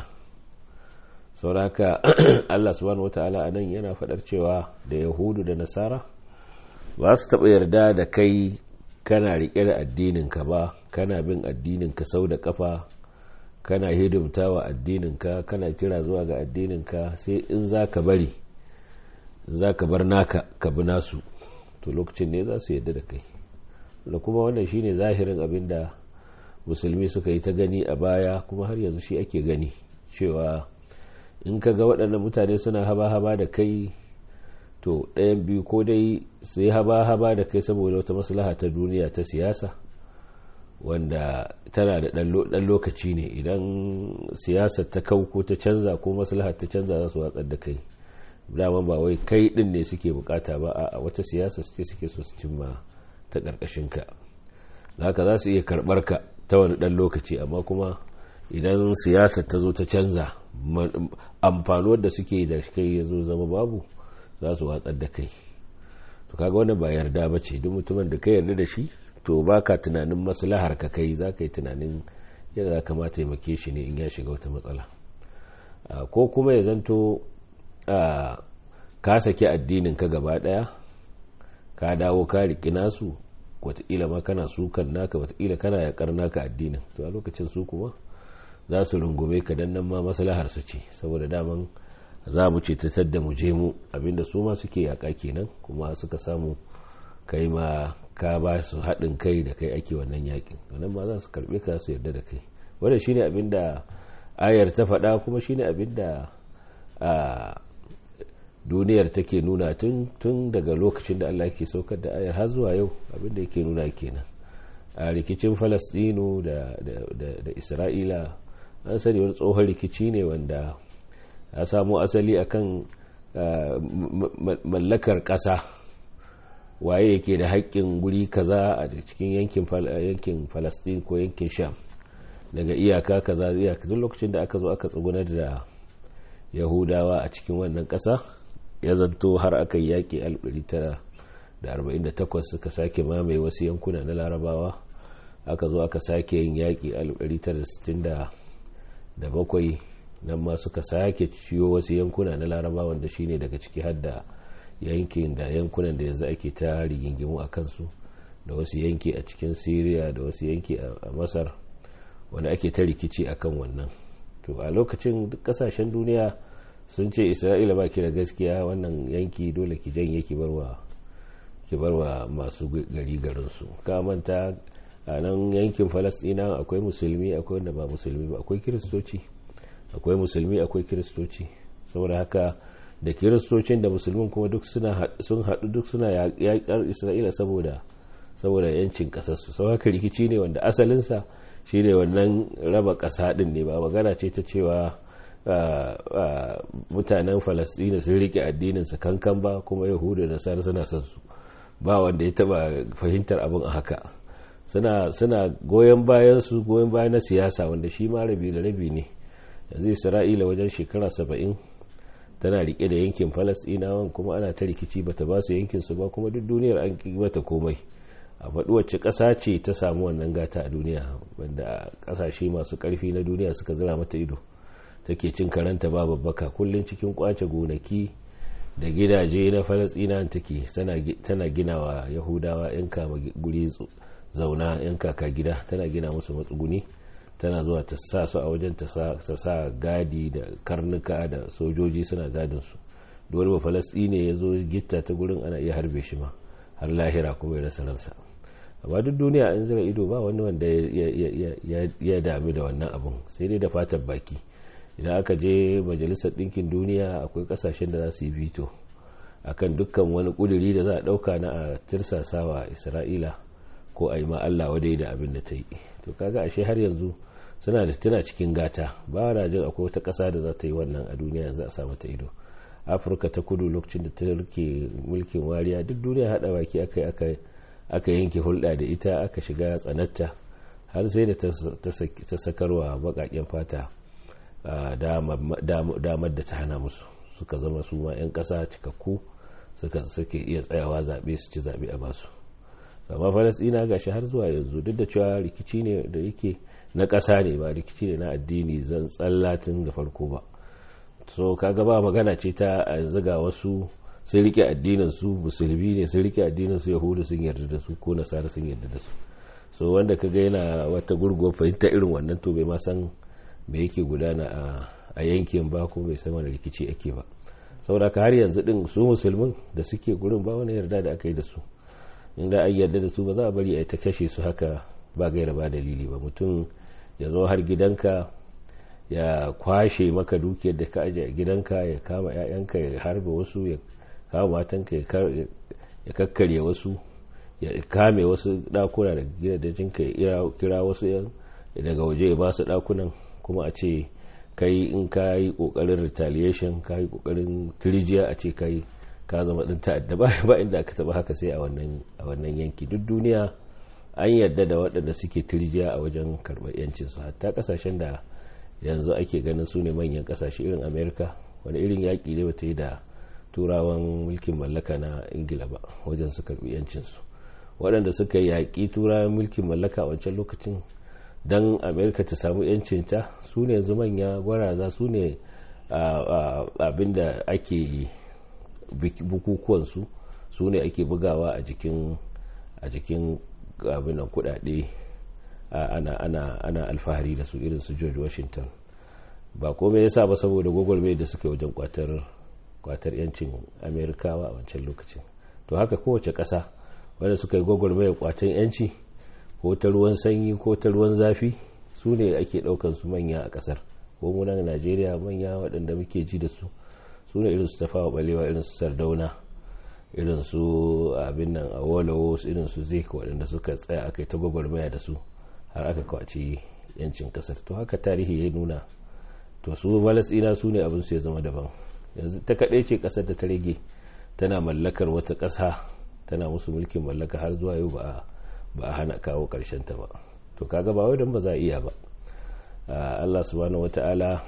sauraka Allah subhanahu wata'ala anan yana fadar cewa da yahudu da nasara ba su taba yarda da kai kana rike da addinin ka ba kana bin addinin ka sau da kafa kana hidimta wa addininka kana kira zuwa ga addininka sai in za ka bari za ka bar naka ka bi nasu to lokacin ne za su yadda da kai da kuma wannan shine zahirin abin da musulmi suka yi ta gani a baya kuma har yanzu shi ake gani cewa in ka ga waɗannan mutane suna haba-haba da kai to ɗayan biyu ko dai su yi haba-haba da kai saboda wata maslaha ta duniya ta siyasa wanda tana da ɗan lokaci ne idan siyasar ta kau ko ta canza ko maslaha ta canza za su watsar da kai daman ba wai kai ɗin ne suke bukata ba a wata siyasa suke suke so su cimma ta ƙarƙashinka haka za su iya karɓar ka ta wani ɗan lokaci amma kuma idan siyasar ta zo ta canza amfanuwar da suke da kai ya zo zama babu za su watsar da kai to kaga wannan ba yarda ba ce duk mutumin da ka yarda da shi to ba ka tunanin maslahar ka kai za ka yi tunanin yadda za ka ma taimake shi ne in ya shiga wata matsala ko kuma ya zanto ka saki addinin ka gaba daya ka dawo ka riƙi nasu wataƙila ma kana sukan naka wataƙila kana yaƙar naka addinin to a lokacin su kuma za su rungume ka dan nan ma maslahar su ce saboda daman za mu ce ta da mu je mu abinda su ma suke yaƙa kenan kuma suka samu kai ma ka ba su haɗin kai da kai ake wannan yakin wannan ma za su karɓe ka su yarda da kai wanda shine abin da ayar ta faɗa kuma shine abin da duniyar take nuna tun tun daga lokacin da Allah ke saukar da ayar har zuwa yau abin da yake nuna kenan a rikicin falastinu da, da, isra'ila an sani wani tsohon rikici ne wanda ya samo asali akan mallakar ƙasa waye yake da haƙƙin guri kaza a cikin yankin yankin Palestine ko yankin Sham daga iyaka kaza iyaka duk lokacin da aka zo aka tsugunar da Yahudawa a cikin wannan ƙasa ya zanto har aka yi yaƙi 1948 suka sake mamaye wasu yankuna na Larabawa aka zo aka sake yin yaƙi 1967 nan ma suka sake ciyo wasu yankuna na Larabawa wanda shine daga ciki har da yankin da yankunan da yanzu ake ta rigingimu a kansu da wasu yanki a cikin syria da wasu yanki a masar wanda ake ta rikici akan wannan to a lokacin duk kasashen duniya sun ce isra'ila ba ki da gaskiya wannan yanki dole ki janye ki barwa ki barwa masu gari garinsu ka manta a nan yankin falastina akwai musulmi akwai wanda ba musulmi ba akwai kiristoci akwai musulmi akwai kiristoci saboda haka da kiristocin da musulmin kuma duk sun haɗu duk suna yaƙar isra'ila saboda saboda yancin ƙasarsu sau haka rikici ne wanda asalinsa shi ne wannan raba ƙasa ɗin ne ba magana ce ta cewa mutanen falasɗina sun riƙe addininsa kankan ba kuma yahudu da nasara suna son su ba wanda ya taɓa fahimtar abin a haka suna goyon bayan su goyon bayan na siyasa wanda shi ma rabi da rabi ne yanzu isra'ila wajen shekara saba'in tana rike da yankin falasɗinawan kuma ana ta rikici bata ba su yankin su ba kuma duk duniyar an ki mata komai a faɗi wacce ƙasa ce ta samu wannan gata a duniya wanda ƙasashe masu ƙarfi na duniya suka zira mata ido take cin karanta ba babbaka kullum cikin kwace gonaki da gidaje na falastina take tana gina wa yahudawa yan kama guri zauna yan kaka gida tana gina musu matsuguni tana zuwa ta sa su a wajen ta sa gadi da karnuka da sojoji suna gadin su dole ba falastine ya zo gitta ta gurin ana iya harbe shi ma har lahira kuma ya rasa ransa amma duk duniya an zira ido ba wani wanda ya dami da wannan abun sai dai da fatan baki idan aka je majalisar ɗinkin duniya akwai ƙasashen da za su yi vito akan dukkan wani ƙuduri da za a ɗauka na a tirsasawa isra'ila ko a yi ma allah wadai da abin da ta yi to kaga ashe har yanzu suna da tana cikin gata ba na jin akwai wata ƙasa da za ta yi wannan a duniya yanzu a sa mata ido afirka ta kudu lokacin da ta rike mulkin wariya duk duniya haɗa baki aka aka yanke hulɗa da ita aka shiga tsanatta har sai da ta sakarwa baƙaƙen fata damar da ta hana musu suka zama su ma 'yan ƙasa cikakku suka suke iya tsayawa zaɓe su ci zaɓe a basu amma falasɗina ga shi har zuwa yanzu duk da cewa rikici ne da yake na ƙasa ne ba rikici ne na addini zan tsallatin da farko ba so kaga ba magana ce ta yanzu ga wasu sun rike addinin su musulmi ne sun rike addinin su yahudu sun yarda da su ko nasara sun yarda da su so wanda kaga yana wata gurguwar fahimta irin wannan to bai ma san me yake gudana a yankin ba ko bai san wani rikici ake ba saboda ka har yanzu din su musulmin da suke gurin ba wani yarda da aka yi da su inda an yarda da su ba za a bari a ta kashe su haka ba gaira ba dalili ba mutum ya zo har gidanka ya kwashe maka dukiyar da ka aje a gidanka ya kama 'ya'yanka ya harba wasu ya kama matanka ya kakkarya wasu ya kame wasu dakuna da gidajenka ya kira wasu yan daga waje ya ba su dakunan kuma a ce kai in ka yi kokarin retaliation ka yi kokarin turjiya a ce kai ka zama ɗin ta'adda ba inda aka taba haka sai a wannan yanki duk duniya an yarda da waɗanda suke turjiya a wajen karɓar yancinsu hatta ƙasashen da yanzu ake ganin su ne manyan ƙasashe irin amerika wani irin yaƙi ne bata yi da turawan mulkin mallaka na ingila ba wajen su karɓi yancinsu waɗanda suka yaƙi turawan mulkin mallaka a wancan lokacin don amerika ta samu yancinta su ne yanzu manya gwaraza su ne abinda ake bukukuwansu su ne ake bugawa a jikin a jikin abinan kudade ana, ana, ana alfahari da su irin su george washington ba komai yasa ba saboda gwagwarmai da suka wajen kwatar kwatar yancin amerikawa a wancan lokacin to haka kowace ƙasa wanda suka yi gwagwarmai kwatan yanci ko ta ruwan sanyi ko ta ruwan zafi su ne ake ɗaukan su manya a ƙasar ko munan najeriya manya waɗanda muke ji da su su ne irin su tafawa balewa irin su sardauna irin su abin nan a walawo irin su zik waɗanda suka tsaya aka yi ta gwagwarmaya da su har aka kwaci yancin kasar to haka tarihi ya nuna to su falasɗina su ne abin su ya zama daban yanzu ta kaɗai ce ƙasar da ta rage tana mallakar wata ƙasa tana musu mulkin mallaka har zuwa yau ba a hana kawo ƙarshen ta ba to kaga ba wai don ba za a iya ba Allah subhanahu wata'ala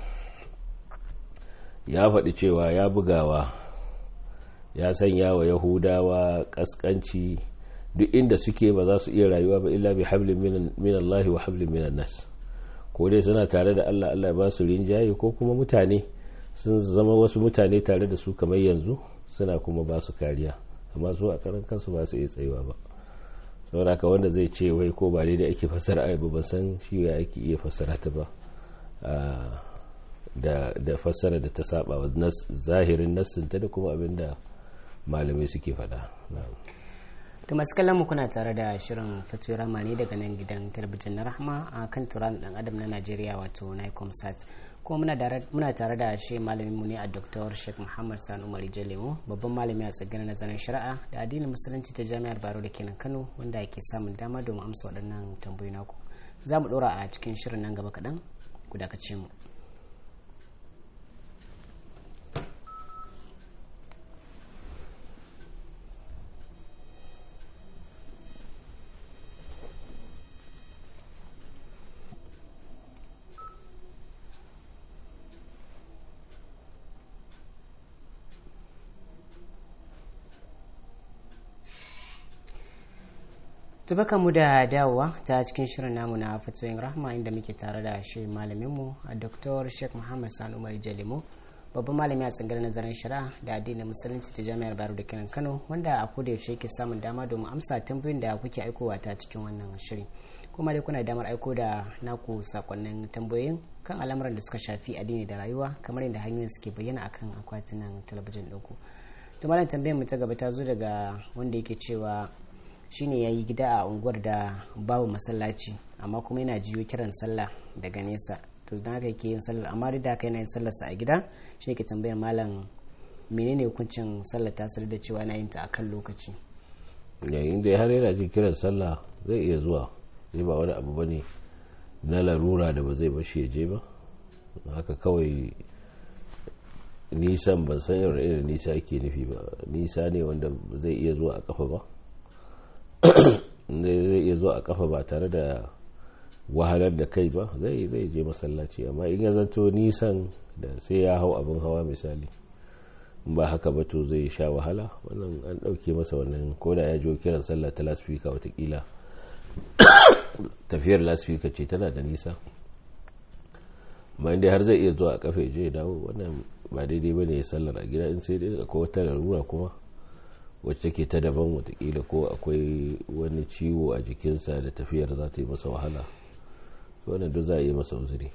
ya faɗi cewa ya bugawa ya sanya wa yahudawa ƙasƙanci duk inda suke ba za su iya rayuwa ba illa bi hablin min Allah wa hablin min nas ko dai suna tare da Allah Allah ba su rinjaye ko kuma mutane sun zama wasu mutane tare da su kamar yanzu suna kuma ba su kariya amma su a karan kansu ba su iya tsayuwa ba saboda ka wanda zai ce wai ko ba daidai ake fassara ayi ba san shi ya ake iya fassara ta ba da da fassara da ta saba wa zahirin nassinta da kuma abin da malamai suke faɗa to masu kallon mu kuna tare da shirin fatuwar ramani daga nan gidan talabijin na rahama a kan turan dan adam na najeriya wato nicom sat kuma muna tare da shi malamin mu ne a dr sheikh muhammad sani umar jalemu babban malami a tsagirar nazarin shari'a da addinin musulunci ta jami'ar baro da kenan kano wanda ke samun dama domin amsa waɗannan tambayoyi naku za mu ɗora a cikin shirin nan gaba kaɗan ku dakace mu tubaka mu da dawowa ta cikin shirin namu na fatoyin rahma inda muke tare da shi malaminmu a dr sheikh muhammad sani umar jalimo babban malami a tsangar nazarin shari'a da addinin musulunci ta jami'ar bayero da kenan kano wanda a koda yaushe yake samun dama domin amsa tambayoyin da kuke aikowa ta cikin wannan shiri kuma dai kuna damar aiko da naku sakonnin tambayoyin kan al'amuran da suka shafi addini da rayuwa kamar yadda hanyoyin suke bayyana akan akwatunan talabijin ɗinku to malam tambayar mu ta gaba ta zo daga wanda yake cewa shine ya yi gida a unguwar da babu masallaci amma kuma yana jiyo kiran sallah daga nesa to don haka yake yin sallar amma duk da haka yana yin sallarsa a gida shi ke tambayar malam menene hukuncin sallar ta da cewa yana yin ta akan lokaci yayin da har yana jin kiran sallah zai iya zuwa zai ba wani abu bane na larura da ba zai bashi ya je ba haka kawai nisan ban san yau irin nisa ake nufi ba nisa ne wanda zai iya zuwa a kafa ba zai iya zuwa a kafa ba tare da wahalar da kai ba zai zai je masallaci amma in ya zanto nisan da sai ya hau abin hawa misali ba haka ba to zai sha wahala wannan an ɗauke masa wannan ko da ya jo kiran sallah ta lasfika watakila tafiyar lasfika ce tana da nisa amma inda har zai iya zuwa a kafa ya je ya dawo wannan ba daidai ba ne ya sallar a gida in sai dai akwai wata larura kuma wacce ke ta daban watakila ko akwai wani ciwo a jikinsa da tafiyar za ta yi masa wahala wannan duk za a yi masa uzuri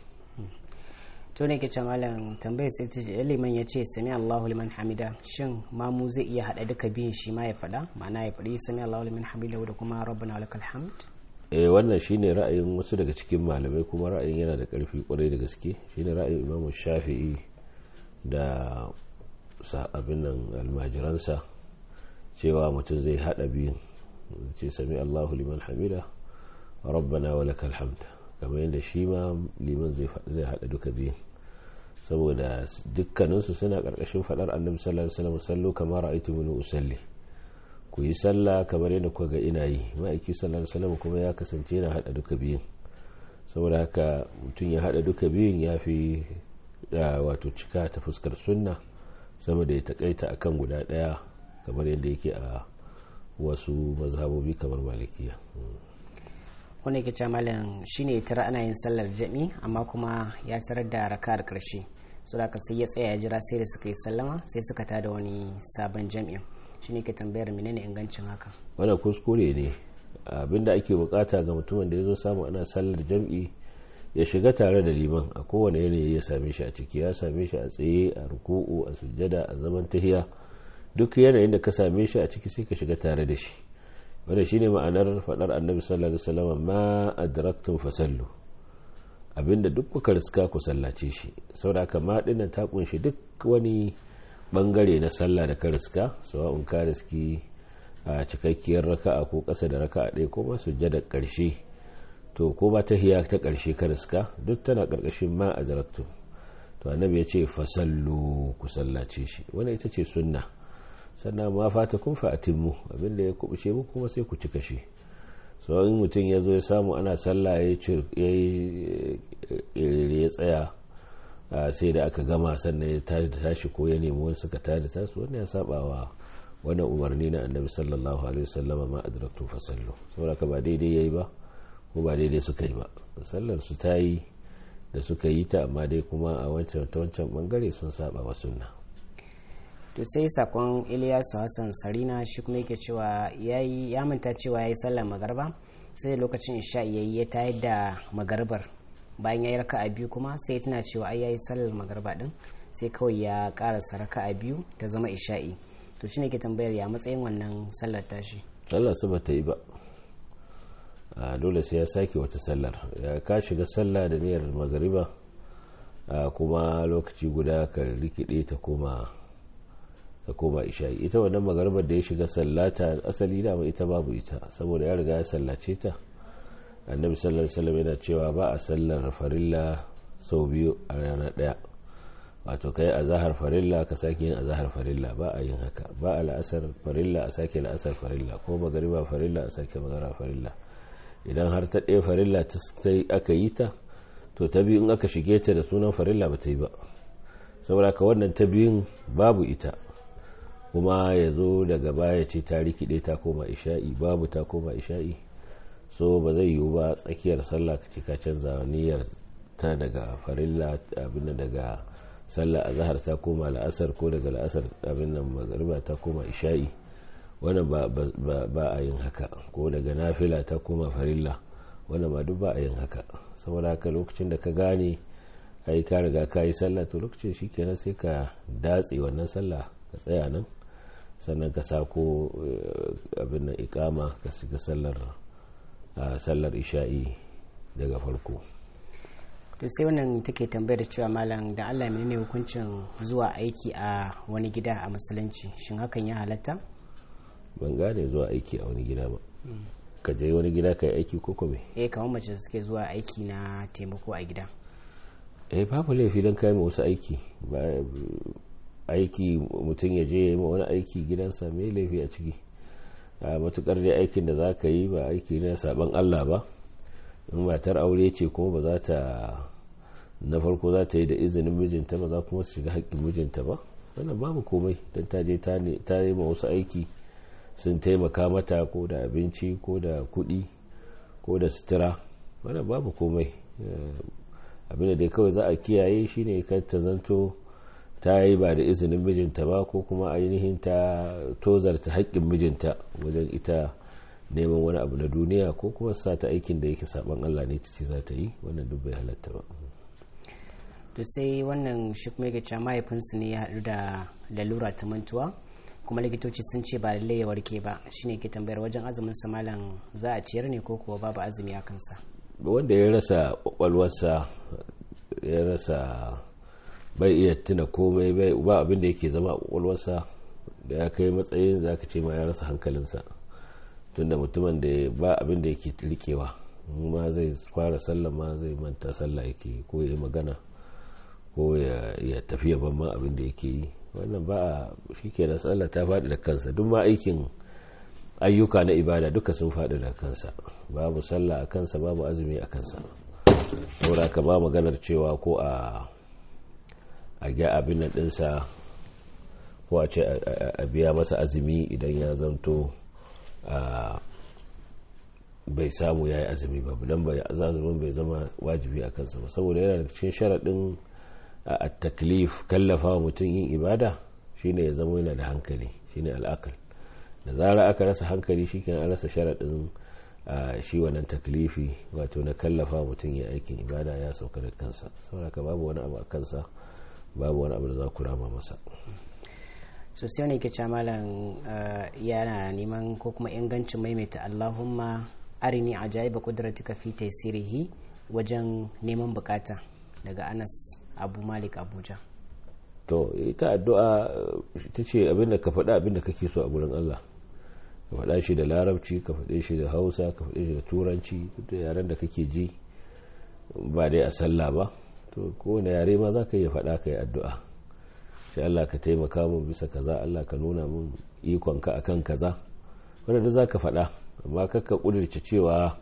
to ne ke ce malam tambayar sai ta ce liman ya ce sami allahu liman hamida shin mamu zai iya haɗa duka biyun shi ma ya faɗa ma'ana ya faɗi sami allahu liman hamida da kuma rabbana lakal hamd eh wannan shine ra'ayin wasu daga cikin malamai kuma ra'ayin yana da ƙarfi kwarai da gaske shine ra'ayin imamu shafi'i da abin nan almajiransa cewa mutum zai hada biyun ce sami allahu liman hamida rabbana wa lakal hamd kamar yadda shi ma liman zai hada duka biyun saboda dukkaninsu suna karkashin fadar annabi sallallahu alaihi wasallam sallu kamar ra'aytu min usalli ku yi sallah kamar yadda kuka ga ina yi ma'aiki sallallahu alaihi wasallam kuma ya kasance yana hada duka biyun saboda haka mutum ya hada duka biyun ya fi wato cika ta fuskar sunna sama da ya takaita akan guda daya kamar yadda yake a wasu mazhabobi kamar malikiya wanda yake ce malam shine tara ana yin sallar jami amma kuma ya tarar da raka'ar karshe so da sai ya tsaya ya jira sai da suka yi sallama sai suka tada wani sabon jami'in shine ke tambayar menene ingancin haka wannan kuskure ne abinda ake bukata ga mutumin da ya zo samu ana sallar jam'i ya shiga tare da liman a kowane yanayi ya same shi a ciki ya same shi a tsaye a ruku'u a sujjada a zaman tahiya duk yanayin da ka same shi a ciki sai ka shiga tare da shi wanda shine ma'anar fadar annabi sallallahu alaihi wasallam ma adraktum fasallu abinda duk kuka riska ku sallace shi saboda haka ma dinnan ta kunshi duk wani bangare na sallah da ka riska sawa'un ka riski a cikakkiyar raka'a ko ƙasa da raka'a ɗaya ko ma sujjada ƙarshe to ko ba ta hiya ta ƙarshe ka riska duk tana ƙarƙashin ma a daraktu to annabi ya ce fasallu ku sallace shi wani ita ce sunna sannan ma fata kun fa'atimmu abinda ya kubuce muku kuma sai ku cika shi so in mutum ya zo ya samu ana sallah ya tsaya sai da aka gama sannan ya tashi ko ya nemi wani suka tada tasu wannan ya saba wa wannan umarni na annabi sallallahu alaihi wasallam ma adraktu fasallu saboda ka ba daidai yayi ba ko ba daidai suka yi ba sallar su ta yi da suka yi ta amma dai kuma a wancan ta wancan bangare sun saba wa sunna to sai sakon Ilyasu Hassan Sarina shi kuma yake cewa yayi ya manta cewa yayi sallar magarba sai lokacin isha yayi ya tayar da magarbar bayan yayi raka'a biyu kuma sai tana cewa ai yayi sallar magarba din sai kawai ya karasa raka'a biyu ta zama isha'i to shine ke tambayar ya matsayin wannan sallar tashi sallar su bata yi ba a dole sai ya sake wata sallar ya ka shiga sallah da niyyar magariba kuma lokaci guda ka rikide ta koma ta koma isha'i ita wannan magaribar da ya shiga sallata asali dama ita babu ita saboda ya riga ya sallace ta annabi sallallahu alaihi wasallam yana cewa ba a sallar farilla sau biyu a rana daya wato kai a zahar farilla ka sake yin a zahar farilla ba a yin haka ba a la'asar farilla a sake la'asar farilla ko magariba farilla a sake magara farilla idan har ta ɗaya farilla ta aka yi ta to ta biyu in aka shige ta da sunan farilla ba ta yi ba saboda ka wannan ta biyun babu ita kuma ya zo daga baya ce ta rikide ta koma isha'i babu ta koma isha'i so ba zai yiwu ba tsakiyar sallah ka ce ka canza niyyar ta daga farilla abin daga sallah azhar ta koma la'asar ko daga la'asar abin nan magariba ta koma isha'i wannan ba a yin haka ko daga nafila ta koma farilla wannan ba duk ba a yin haka saboda haka lokacin da ka gane ai ka riga ka yi sallah to lokacin shikenan sai ka datse wannan sallah ka tsaya nan sannan ka sako abin nan ikama ka shiga sallar sallar isha'i daga farko to sai wannan take tambayar cewa malam da Allah menene hukuncin zuwa aiki a wani gida a musulunci shin hakan ya halatta ban gane zuwa aiki a wani gida ba ka je wani gida ka yi aiki ko kome eh kamar mace suke zuwa aiki na taimako a gida eh babu laifi don kai wasu aiki aiki mutum ya je ya yi wani aiki gidansa mai laifi a ciki a matukar dai aikin da za ka yi ba aiki na saban allah ba in matar aure ce kuma ba za ta na farko za ta yi da izinin mijinta ba za kuma su shiga haƙƙin mijinta ba wannan babu komai don ta je ta yi ma wasu aiki sun taimaka mata ko da abinci ko da kuɗi ko da sutura wannan babu komai abin da dai kawai za a kiyaye shine kar ta zanto ta yi ba da izinin mijinta ba ko kuma ainihin ta tozarta haƙƙin mijinta wajen ita neman wani abu na duniya ko kuma sa ta aikin da yake saban Allah ne ce za ta yi wannan duk bai halatta ba to sai wannan shi kuma yake cewa mahaifinsu ne ya haɗu da lalura ta mantuwa kuma likitoci sun ce ba lallai ya warke ba shine ke tambayar wajen azumin sa malam za a ciyar ne ko kuwa babu azumi a kansa wanda ya rasa kwakwalwarsa ya rasa bai iya tuna komai bai ba abin da yake zama a kwakwalwarsa da ya kai matsayin za ka ce ma ya rasa hankalinsa tunda mutumin da ba abin da yake rikewa ma zai fara sallah ma zai manta sallah yake ko ya yi magana ko ya tafiya ban ma abin da yake yi wannan ba a shi ke da sallah ta faɗi da kansa duk ma aikin ayyuka na ibada duka sun faɗi da kansa babu sallah a kansa babu azumi a kansa saboda ka ba maganar cewa ko a a ga abin nan ɗinsa ko a ce a biya masa azumi idan ya zanto bai samu ya yi azumi ba don bai azumin bai zama wajibi a kansa ba saboda yana da cikin sharaɗin a taklif kallafa wa mutum yin ibada shine ya zama yana da hankali shine al'akal da zara aka rasa hankali shi an rasa sharaɗin shi wannan taklifi wato na kallafa mutum ya aikin ibada ya sauka da kansa saboda ka babu wani abu a kansa babu wani abu da za ku rama masa so sai wani ke malam yana neman ko kuma ingancin maimaita allahumma arini ajaiba kudratika fi taysirihi wajen neman bukata daga anas abu malik abuja to ita addu'a ita ce abinda ka faɗa abinda kake so a gurin allah ka faɗa shi da larabci ka faɗe shi da hausa ka faɗe shi da turanci da yaren da kake ji ba dai a sallah ba to kowane yare ma za ka iya faɗa ka yi addu'a sai allah ka taimaka mun bisa kaza allah ka nuna mun ikonka akan kaza wanda za ka faɗa amma kakka ƙudurce cewa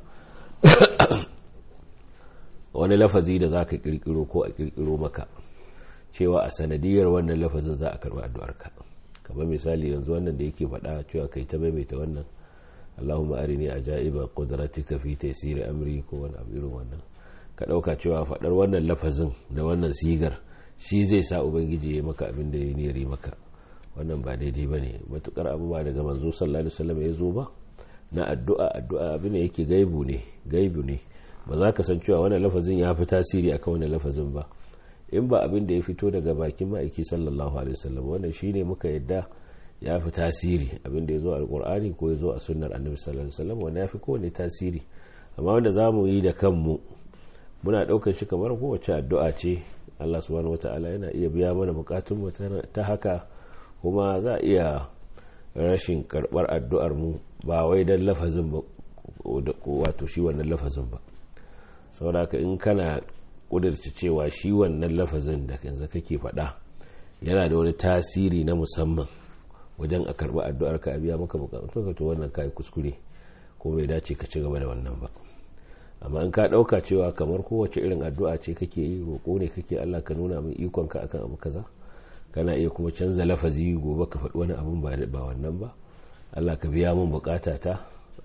wani lafazi da za ka ƙirƙiro ko a ƙirƙiro maka cewa a sanadiyar wannan lafazin za a karɓi addu'arka kamar misali yanzu wannan da yake faɗa cewa kai ta maimaita wannan allahumma arini ajaiba qudratika fi taysiri amri ko wani abu irin wannan ka ɗauka cewa faɗar wannan lafazin da wannan sigar shi zai sa ubangiji ya maka abin da ya niyari maka wannan ba daidai ba ne matukar abu ba daga manzo sallallahu alaihi wasallam ya zo ba na addu'a addu'a abin da yake gaibu ne gaibu ne ba za ka san cewa wannan lafazin ya fi tasiri akan wannan lafazin ba in ba abin da ya fito daga bakin ma'aiki sallallahu alaihi wasallam wannan shine muka yadda ya fi tasiri abin da ya zo a alkur'ani ko ya zo a sunnar annabi sallallahu alaihi wasallam wanda ya fi kowane tasiri amma wanda za mu yi da kanmu muna ɗaukar shi kamar kowace addu'a ce allah subhanahu wataala yana iya biya mana bukatun ta haka kuma za a iya rashin karɓar addu'ar mu ba wai don lafazin ba wato shi wannan lafazin ba saboda in kana kudurci cewa shi wannan lafazin da yanzu kake faɗa yana da wani tasiri na musamman wajen a karɓi addu'ar ka a biya maka bukatun ka to wannan kai kuskure ko bai dace ka ci gaba da wannan ba amma in ka ɗauka cewa kamar kowace irin addu'a ce kake yi roƙo ne kake Allah ka nuna min ikon ka akan abu kaza kana iya kuma canza lafazi gobe ka faɗi wani abun ba ba wannan ba Allah ka biya min bukata ta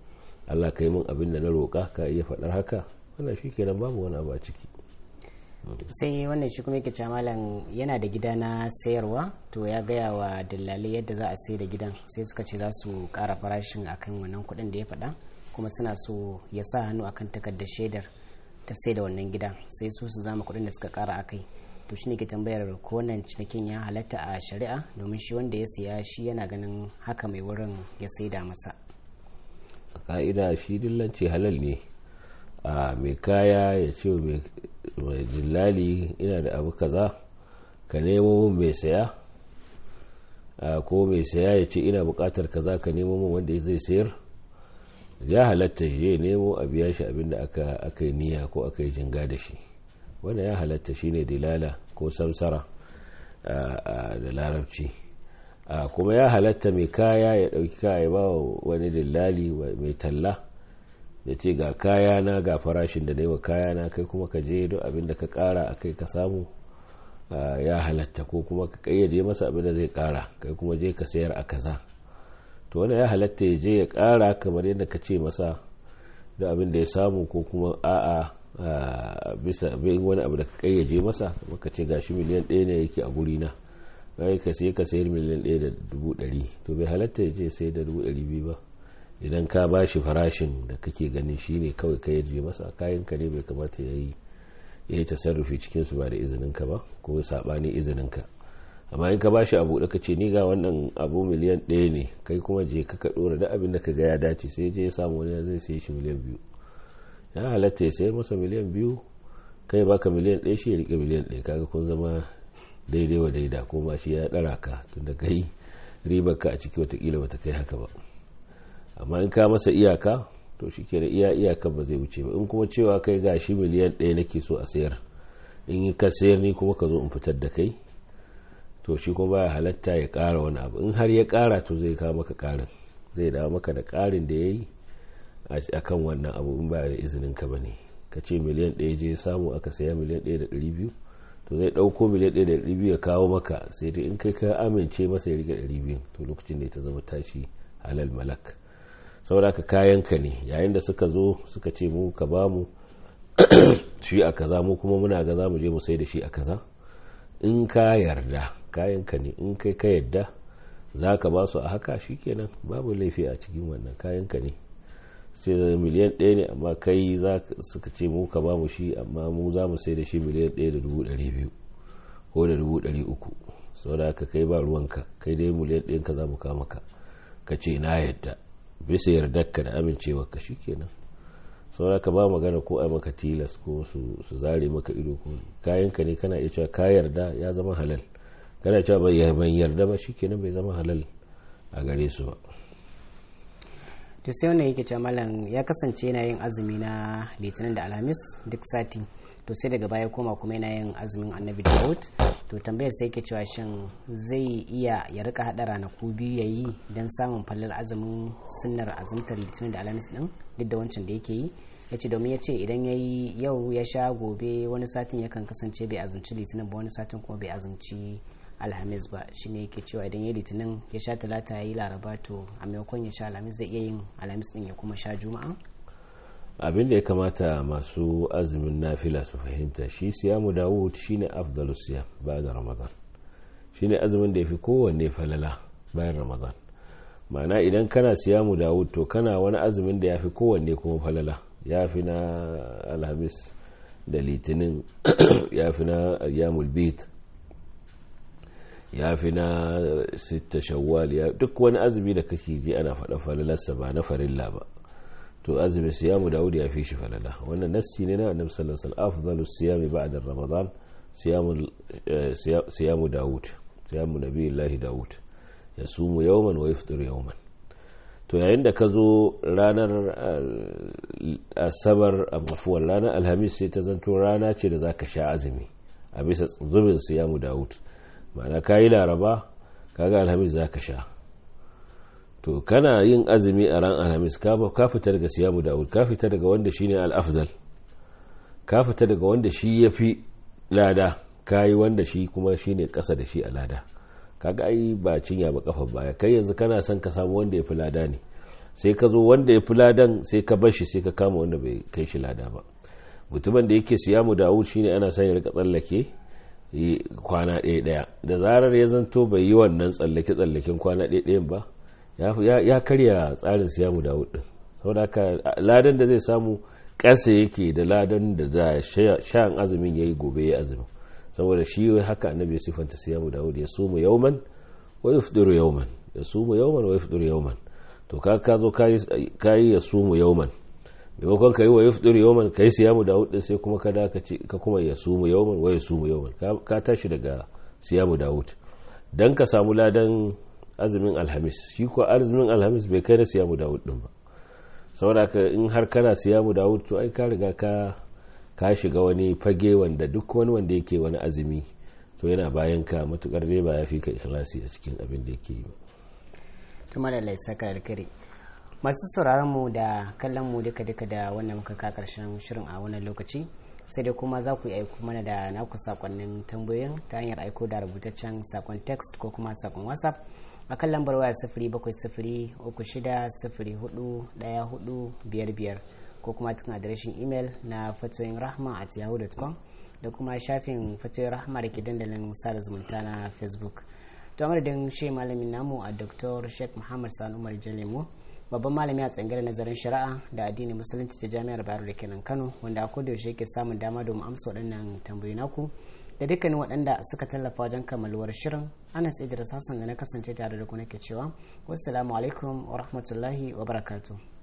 Allah ka yi min abin da na roƙa ka iya faɗar haka wannan shi kenan babu wani abu a ciki sai wannan shi kuma yake cewa malam yana da gida na sayarwa to ya gaya wa dillalai yadda za a sai da gidan sai suka ce za su ƙara farashin akan wannan kuɗin da ya faɗa kuma suna so ya sa hannu akan takardar shaidar ta sai da wannan gidan sai su su zama kuɗin da suka ƙara akai to shi ne ke tambayar ko wannan cinikin ya halatta a shari'a domin shi wanda ya siya shi yana ganin haka mai wurin ya saida masa a ka'ida shi dillanci halal ne a mai kaya ya ce mai jillali ina da abu kaza ka nemo min mai saya ko mai saya ya ce ina bukatar kaza ka nemo min wanda zai sayar ya halatta ya nemo a biya shi abinda aka yi niyya ko aka yi jinga da shi wanda ya halatta shine dilala ko samsara da larabci kuma ya halatta mai kaya ya dauki kaya ba wani dillali mai talla ya ce ga kaya na ga farashin da dai wa kaya na kai kuma ka je duk abinda ka kara a kai ka samu ya halatta ko kuma ka kayyade masa abinda zai kara kai kuma je ka sayar a kaza to wanda ya halatta ya je ya kara kamar yadda ka ce masa da abin da ya samu ko kuma a'a bisa bin wani abu da ka kayyaje masa maka ce gashi miliyan ɗaya ne yake a guri na bai ka sai ka sayar miliyan ɗaya da dubu ɗari to bai halatta ya je sai da dubu ɗari biyu ba idan ka ba shi farashin da kake ganin shi ne kawai ka yaje masa kayan ka ne bai kamata ya yi ya yi tasarrufi cikin su ba da izinin ka ba ko saɓani izinin ka amma in ka ba shi abu da ka ce ni ga wannan abu miliyan ɗaya ne kai kuma je ka ka ɗora da abin da ka ga ya dace sai je ya samu wani zai sai shi miliyan biyu ya halatta ya sayar masa miliyan biyu kai baka miliyan ɗaya shi ya rike miliyan ɗaya kaga kun zama daidai wa daida ko ma shi ya ɗara ka tunda kai ribar ka a ciki watakila bata kai haka ba amma in ka masa iyaka to shi ke da iya iyaka ba zai wuce ba in kuma cewa kai ga shi miliyan ɗaya nake so a sayar in ka sayar ni kuma ka zo in fitar da kai to shi kuma baya halatta ya ƙara wani abu in har ya ƙara to zai kawo maka ƙarin zai dawo maka da ƙarin da ya yi a kan wannan abu in ba da izinin ka bane ka ce miliyan ɗaya je samu aka saya miliyan ɗaya da ɗari biyu to zai ɗauko miliyan ɗaya da ɗari biyu ya kawo maka sai dai in kai ka amince masa ya rike ɗari biyu to lokacin da ta zama tashi halal malak saboda ka kayan ka ne yayin da suka zo suka ce mu ka ba mu shi a kaza mu kuma muna ga za mu je mu sai da shi a kaza in ka yarda kayan ka ne in kai ka yarda za ka ba su a haka shikenan babu laifi a cikin wannan kayan ka ne sai miliyan ɗaya ne amma kai za suka ce mu ka ba mu shi amma mu za mu sai da shi miliyan ɗaya da dubu ɗari biyu ko da dubu ɗari uku sau da aka kai ba ruwanka kai dai miliyan ɗayan ka za mu kama ka ka ce na yadda bisa yardarka da amincewarka shi kenan sau da ka ba magana ko a maka tilas ko su zare maka ido ko kayanka ne kana iya cewa ka yarda ya zama halal kana cewa ban yarda ba shi kenan bai zama halal a gare su ba to sai wannan yake cewa malam ya kasance yana yin azumi na litinin da alhamis duk sati to sai daga baya koma kuma yana yin azumin annabi dawud to tambayar sai yake cewa shin zai iya ya rika hada ranaku biyu ya yi don samun fallar azumin sunnar azumtar litinin da alhamis din duk da wancan da yake yi ya ce domin ya ce idan ya yi yau ya sha gobe wani satin yakan kasance bai azumci litinin ba wani satin kuma bai azumci alhamis ba shine yake cewa idan ya litinin ya sha talata ya yi laraba to a maimakon ya sha alhamis zai iya yin alhamis din ya kuma sha juma'a abin da ya kamata masu azumin nafila su fahimta shi siyamu dawud shine afdalus siyam bayan ramadan shine azumin da yafi kowanne falala bayan ramadan ma'ana idan kana siyamu dawud to kana wani azumin da yafi kowanne kuma falala yafi na alhamis da litinin yafi na ayyamul bit ya fi na sita shawwal duk wani azumi da kake ji ana faɗa falalarsa ba na farilla ba to azumi siyamu dawud ya fi shi falala wannan nassi ne na annabi sallallahu alaihi wasallam afdalu siyami ba'da ramadan siyamu siyamu dawud siyamu nabiyillahi dawud yasumu yawman wa yafṭiru yawman to yayin da ka zo ranar asabar a mafuwar ranar alhamis sai ta zanto rana ce da zaka sha azumi a bisa zubin siyamu dawud ma'ana ka yi laraba kaga alhamis za ka sha to kana yin azumi a ran alhamis ka fita daga siyamu da'ud ka fita daga wanda shi ne al'afdal ka fita daga wanda shi ya fi lada ka yi wanda shi kuma shi ne ƙasa da shi a lada kaga ai ba cinya ba kafa baya kai yanzu kana son ka samu wanda ya fi lada ne sai ka zo wanda ya fi ladan sai ka bar shi sai ka kama wanda bai kai shi lada ba mutumin da yake siyamu dawud shine ana son ya rika tsallake kwana ɗaya ɗaya da zarar ya zanto bai yi wannan tsallake tsallaken kwana ɗaya ɗayan ba ya karya tsarin siyamu dawud din saboda haka ladan da zai samu ƙasa yake da ladan da za shan azumin yayi gobe ya azumin saboda shi haka annabi ya sifanta siyamu dawud ya sumu yauman wa yufdiru yauman ya sumu yauman wa yufdiru yauman to ka ka zo kayi ya sumu yauman maimakon ka yi wa yufdiru yauman ka yi siyamu dawud din sai kuma ka ka kuma ya sumu yauman wa ya sumu yauman ka tashi daga siyamu dawud dan ka samu ladan azumin alhamis shi ko azumin alhamis bai kai na siyamu dawud din ba saboda ka in har kana siyamu dawud to ai ka riga ka ka shiga wani fage wanda duk wani wanda yake wani azumi to yana bayan ka matukar dai ba ya fi ka ikhlasi a cikin abin da yake yi ba tuma da laisaka alkari masu sauraron mu da kallon mu duka duka da wannan muka ka karshen shirin a wannan lokaci sai dai kuma za ku yi aiko mana da naku sakonnin tambayoyin ta hanyar aiko da rubutaccen sakon text ko kuma sakon whatsapp a kan lambar waya sifiri bakwai sifiri uku shida sifiri hudu daya hudu biyar biyar ko kuma cikin adireshin imel na fatoyin rahma at yahoo.com da kuma shafin fatoyin rahma da ke dandalin sada zumunta na facebook to madadin shi malamin namu a dr sheikh muhammad sani umar jalemu babban malami a tsangar nazarin shari'a da addinin musulunci ta jami'ar bayero da kenan kano wanda a koda yaushe yake samun dama domin amsa waɗannan tambayi naku da dukkanin waɗanda suka tallafa wajen kammaluwar shirin anas idris hassan da na kasance tare da ku nake cewa wassalamu alaikum wa rahmatullahi wa barakatuh